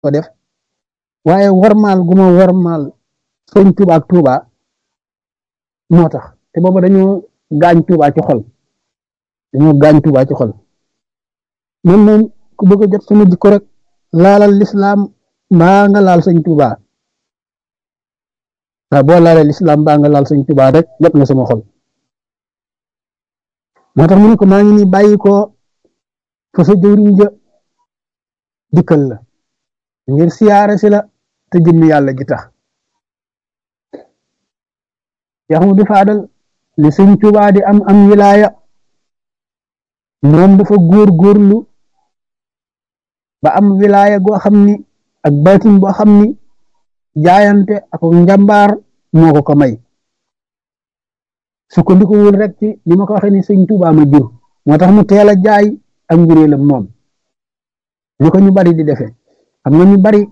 ko def waaye warmaal gu ma warmaal sëñ Tuuba ak Tuuba moo tax te booba dañoo gaañ Tuuba ci xol dañoo gaañ Tuuba ci xol man moom ku bëgg a jot sama jikko rek laalal lislaam mbaa nga laal sëñ Tuuba waaw boo laalee lislaam mbaa nga laal sëñ Tuuba rek jot na sama xol moo tax mu ne ko maa ngi ni bàyyi ko fa sa jëwriñ ja dikkal la ngir siyaare si la te jëmmi yàlla ji tax yax mu di faadal li sëñ Tuuba di am am wilaaya moom dafa góor góorlu ba am wilaaya goo xam ni ak baatin boo xam ni jaayante ak njàmbaar moo ko ko may sukkandiku wul rek ci li ma ko waxee ni sëñ Tuuba ma jur moo tax mu teel a jaay ak njuréelam moom ni ko ñu bari di defee xam nga ñu bari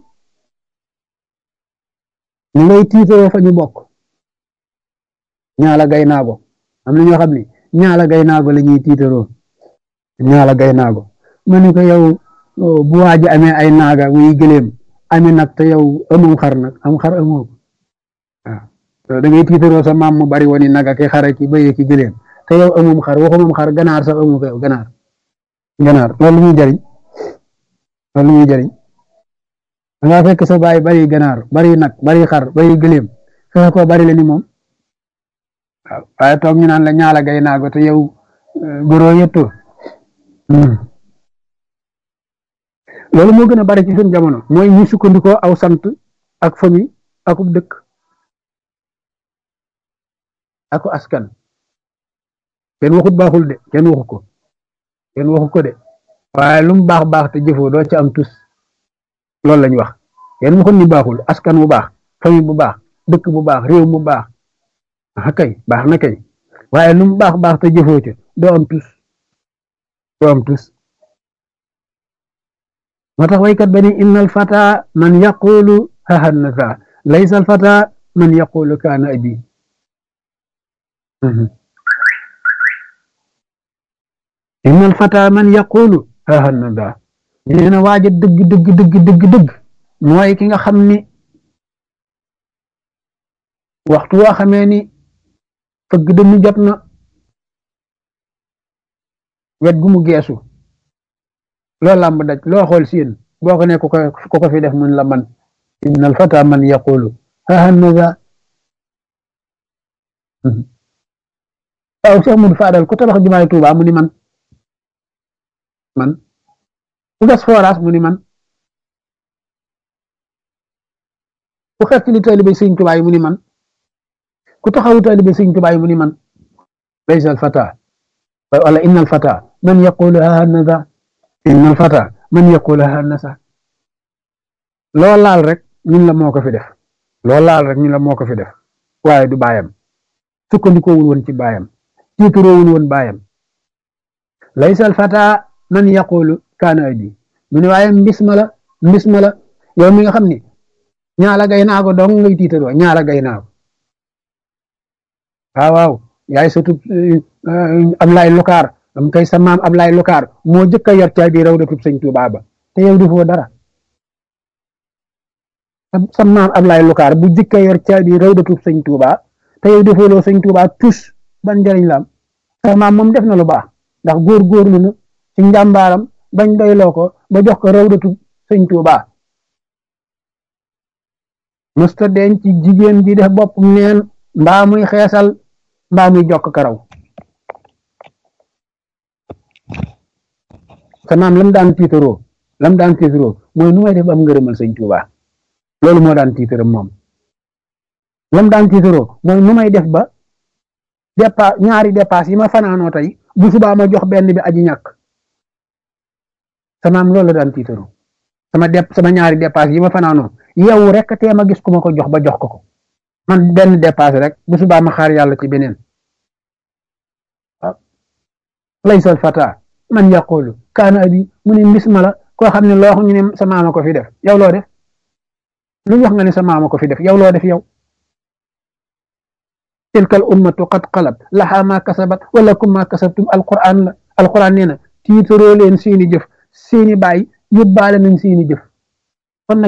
ñu ngay tiitaroo fa ñu bokk ñaala gay naago am na ñoo xam ne ñaala gay naago la ñuy tiitaroo ñaala gay naago ma ne ko yow bu waaji amee ay naaga muy gëléem amee nag te yow amoo xar nag am xar amoo waaw da ngay tiitaroo sa maam mu bari woon i naga ki xara ki bëye ki gëléem te yow amum xar waxu moom xar ganaar sax amu ko yow ganaar ganaar loolu muy jariñ loolu muy jariñ da ngaa fekk sa baay bari ganaar bari nag bari xar bari gëléem fexe ko bari la ni moom waaw waaye toog ñu naan la ñaala gay naago te yow góoroo yëtto loolu moo gën a bari ci suñu jamono mooy ñi sukkandikoo aw sant ak famille akub dëkk ako askan kenn waxut baaxul de kenn waxu ko kenn waxu ko de waaye lu mu baax baax te jëfoo doo ci am tus loolu lañ wax kenn waxut ni baaxul askan bu baax famille bu baax dëkk bu baax réew mu baax ah kay baax na kay waaye lu mu baax baax te jëfoo ca doo am tus doo am tus moo tax waykat ba ni innal fata man yaqulu hahanasa laysa al fata man yaqulu kaana abi innal fata man yaqulu hahanasa nee na waaja dëgg dëgg dëgg dëgg dëgg mooy ki nga xam ni waxtu woo xamee ni fëgg dënnu jot na wet gu mu geesu loo làmb daj loo xool siin boo ko ne ku ko ko fi def mun la man innal fata man yaqulu hahanasa waaw Cheikh Modou Fadal ku tabax jumaay Tuuba mu ni man man ku gas forage mu ni man ku xet li taalibe Sëñ Tuuba yi mu ni man ku taxawu taalibe Sëñ Tuuba yi mu ni man laysa al fata wala innal fata man yaqulu hahanasa innal fata man yaqulu hahanasa loo laal rek ñun la moo ko fi def loo laal rek ñun la moo ko fi def waaye du baayam sukkandikoowul woon ci baayam tiituroowul woon baayam laysa al fata man yaqulu kaana abi mu ne waaye mbis ma la mbis ma la yow mi nga xam ni ñaala gay naago dong ngay tiitaroo ñaala gay naago waaw waaw yaay surtout Ablaay Lukaar am kay sa maam Ablaay Lukaar moo jëkk a yor caabi rawdatub sëñ Tuubaa ba te yow defoo dara sa maam Ablaay Lukaar bu jëkk a yor caabi rawdatub sëñ Tuubaa te yow defooloo sëñ Tuubaa tus ban njëriñ la am sa maam moom def na lu baax ndax góor-góorlu na ci njàmbaaram bañ doyloo ko ba jox ko rawdatub sëñ Tuubaa mësta denc ci jigéen ji def bopp neen mbaa muy xeesal mbaa muy jokk karaw sa maam lam daan tiitaroo lam daan tiitaroo mooy nu may def am ngërëmal sëñ Tuubaa loolu moo daan tiitaram moom lam daan tiitaroo mooy nu may def ba dépa ñaari dépasse yi ma fanaanoo tey bu subaa ma jox benn bi aji ñàkk sa maam loolu la daan tiitaroo sama dep sama ñaari dépasse yi ma fanaanoo yow rek tee ma gis ku ma ko jox ba jox ko ko man benn dépasse rek bu subaa ma xaar yàlla ci beneen laysal fata man yaqulu kaana abi mu ne mbis ma la koo xam ne loo xam ñu ne sa maama ko fi def yow loo def lu wax nga ne sa maama ko fi def yow loo def yow tilka al ummatu qad xalat laha ma kasabat wala kum ma kasabtum alquran la alquran nee na tiitaroo leen seeni jëf seeni baay yóbbaale nañ seeni jëf